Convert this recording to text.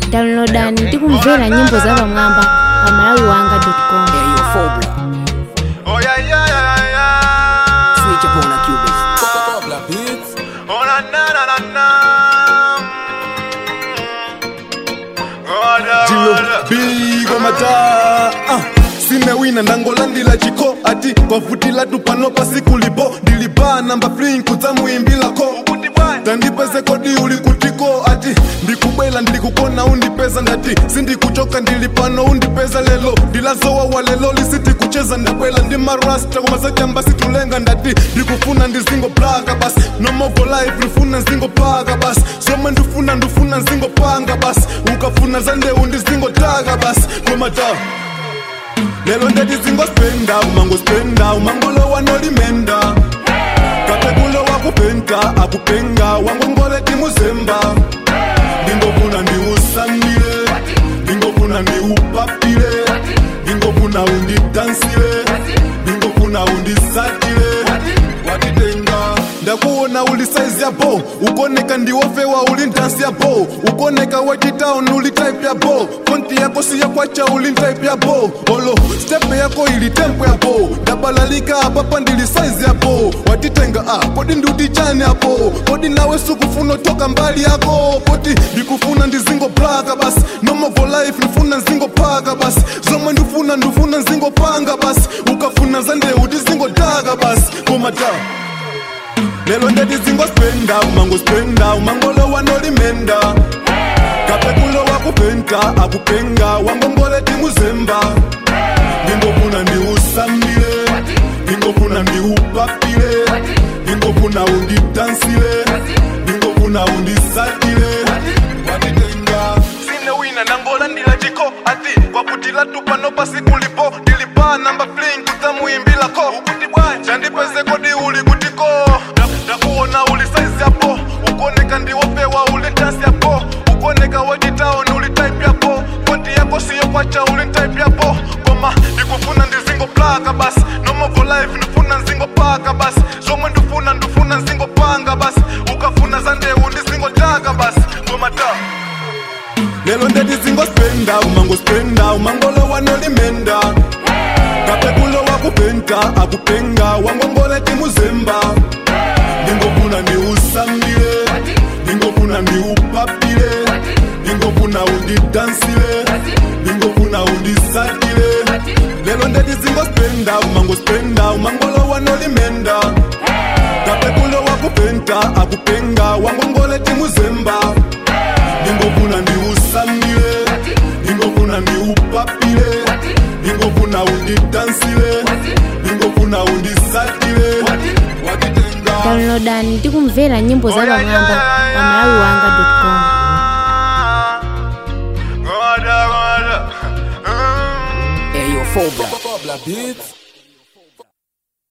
downloadani ndi kumvera nyimbo za pamwamba pa malawiwanga.com Hey, yo, Phobia. Oh yeah, yeah, yeah, yeah. Switch up on a Cubase. Oh na na na na na. Oh da, Jilo oh da. bigo mata ah. sine wina ndangolandila chiko ati kwavutila tupano pasikulipo ndiliba namba fling kudzamuimbilako Ukuti bwana. tandipeze kodi uli kutiko ati ndikubwela ndilikukona undipeza ndati sindikuchoka ndilipano undipeza lelo ndilazowa wa lelo lisiti kucheza ndabwela ndi marasta kumasachamba situlenga ndati ndikufuna ndizingo plaga basi nomovo life ndifuna nzingo paga basi zomwe ndifuna ndifuna nzingo panga basi ukafuna zandeu ndizingotaga basi komata lelo ndeti zingospenda umangospenda umangolo wanolimenda kapekulo wakupenta akupenga wangongole timuzemba ndingofuna ndiusambile ndingofuna ndiupapile ndingofuna undidansile ndingofuna undisatile watitenga ndakuona uli saizi yapo ukoneka ndiwofewa uli ndansi yapo ukoneka wachitauni uli type yapo konti yako siyakwacha uli type yapo olo stepe yako ili tempo yapo ndabalalika apapa ndili saizi yapo watitenga ah, kodi ndiutichani yapo kodi nawe sukufuna toka mbali yako koti ndikufuna ndizingo plaka basi nomovo life ndifuna nzingo paka basi zomwe ndifuna ndifuna nzingo panga basi ukafuna zandeu ndizingotaga basi komata lelo ndeti zingospenda umangospenda umangolo wanolimenda kapekulo wakupenta akupenga wangongole timuzemba ndingofuna ndiusambile ndingofuna ndiupapile ndingofuna undidansile ndingofuna undisatile watitenga sine wina nangolandila chiko ati kwakutila tupano pasikulipo ndilipa namba fling kudzamuimbilako ukuti bwanja ndipeze kodi uli kutiko Da- ndakuona uli saizi yapo ukoneka ndiwopewa uli ndansi yapo ukoneka wachitaoni uli type yapo koti yako siyo kwacha uli type yapo koma ndikufuna ndizingo plaka basi nomovo life ndifuna nzingo paka basi zomwe ndifuna ndifuna nzingo panga basi ukafuna zandeu ndizingotaka basi koma ta lelo ndeti zingospenda umangospenda umangolo wanolimenda kapekulo wakupenta akupenga wangongole timuzemba ndingofuna ndiusambile ndingofuna ndiupapile ndingofuna undidansile ndingofuna undisatile lelo ndeti zingospenda umangospenda umangolo wanolimenda kapekulo wakupenta akupenga wangongole timuzemba ndingofuna ndiusambile ndingofuna ndiupapile ndingofuna undidansile ndingofuna undisatile watitenga downloadani ndi kumvera nyimbo za pamwamba pa malawiwanga.com Oh da, oh da. Mm. Hey, yo, Phobia.